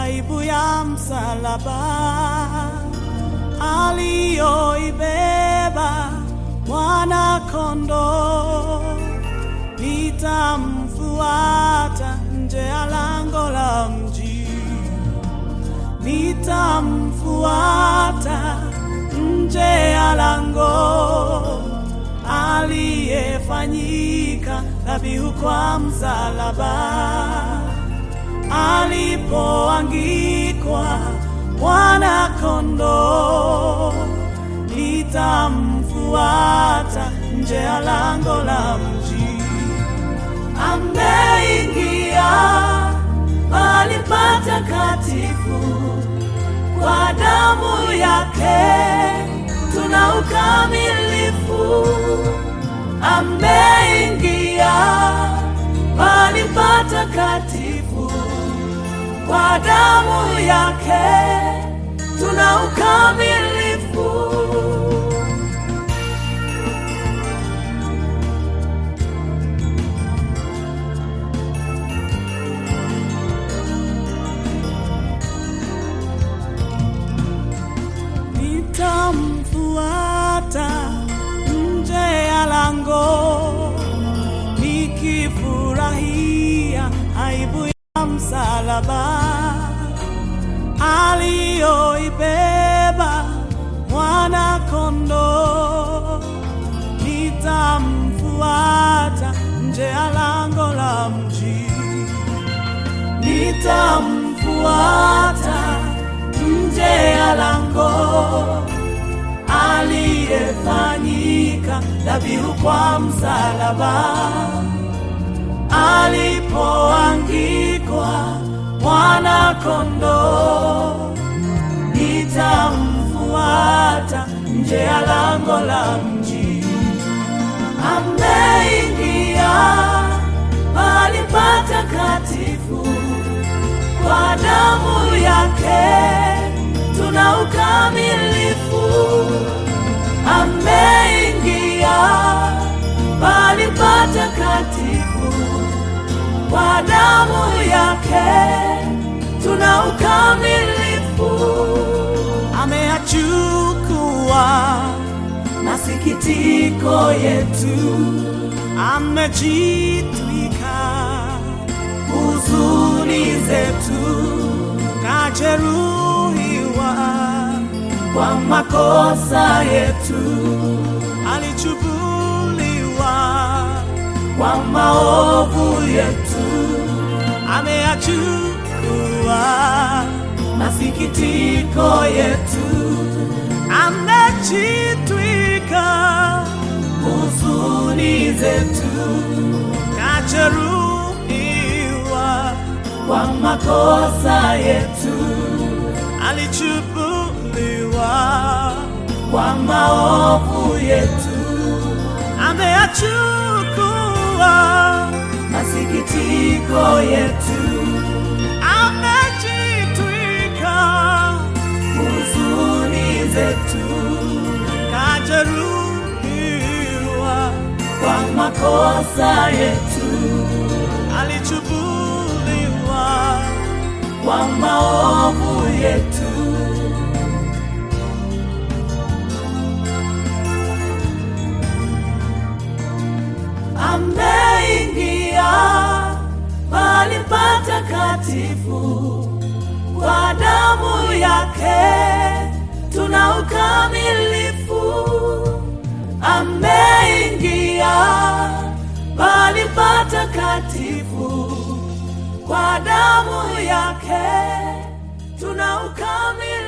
aibu ya msalaba aliyoibeba mwana kondoo. Nitamfuata nje ya lango la mji, nitamfuata nje ya lango, aliyefanyika dhabihu kwa msalaba, alipoangikwa mwana kondoo. Nitamfuata nje ya lango la mji ameingia mahali patakatifu kwa damu yake tuna ukamilifu. Ameingia mahali patakatifu kwa damu yake tuna ukamilifu. Nitamfuata nje ya lango, nikifurahia aibu ya msalaba aliyoibeba mwana kondoo. Nitamfuata nje ya lango la mji, nitamfuata nje ya lango aliyefanyika dhabihu kwa msalaba, alipoangikwa mwana kondoo. Nitamfuata nje ya lango la mji, ameingia mahali patakatifu kwa damu yake tuna ukamilifu. Ameingia mahali patakatifu kwa damu yake tuna ukamilifu. Ameyachukua masikitiko yetu, amejitwika huzuni zetu, kajeruhiwa kwa makosa yetu, alichubuliwa kwa maovu yetu, ameyachukua masikitiko yetu, amejitwika huzuni zetu, kajeruhiwa kwa makosa yetu, alichubuliwa kwa maovu yetu, ameyachukua masikitiko yetu, amejitwika huzuni zetu, kajeruhiwa kwa makosa yetu, alichubuliwa kwa maovu yetu. Ameingia mahali patakatifu kwa damu yake tuna ukamilifu. Ameingia mahali patakatifu kwa damu yake tuna ukamilifu.